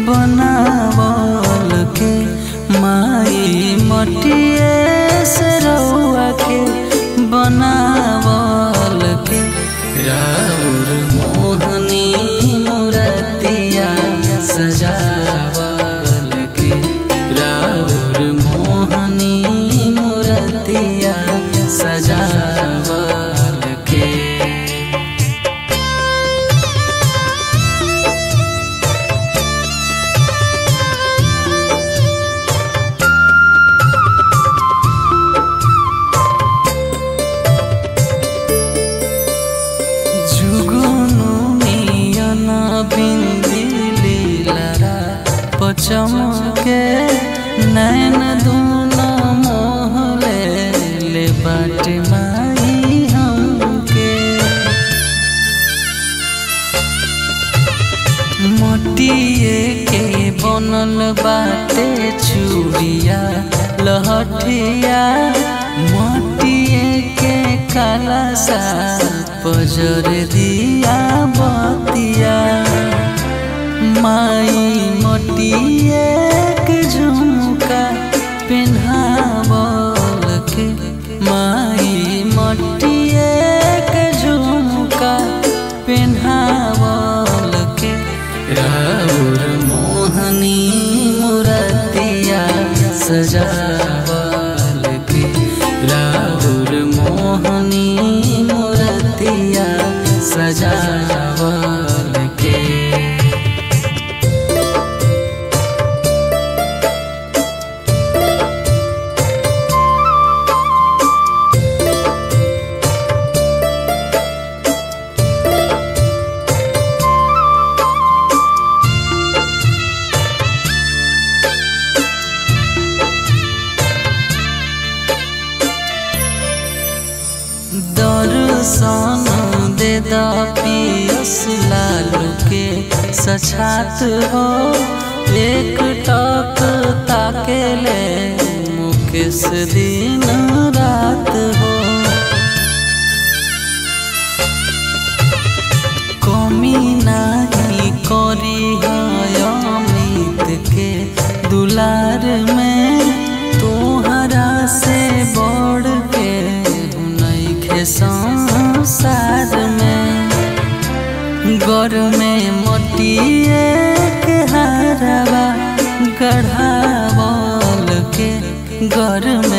बनावल के माई मटिए से रउआ के बनावल के राउर मोहनी मुरतिया सजावल के राउर मोहनी मुरतिया सजावल के जुगुनु मियन बिंदी लीलरा पचमके नैन दून मोहले ले बाट माई हमके मटिए के बनल बाटे चूड़िया लहठिया मटिए के काला सा पजर दिया बतिया माई मटिए के झुमका पेन्हावल के माई मटिए के झुमका पेन्हावल के राउर मोहनी मुरतिया सजावल के राउर मोहनी मुरतिया सजावल के दर्शन दे दा पियस लालू के सछात हो एक टक ताके ले मुकेश दिन रात हो कमी नाही करी है अमित के दुलार में तोहरा से बढ़ के नइखे संसार में घर में मटिए के हारवा गढ़ावल के घर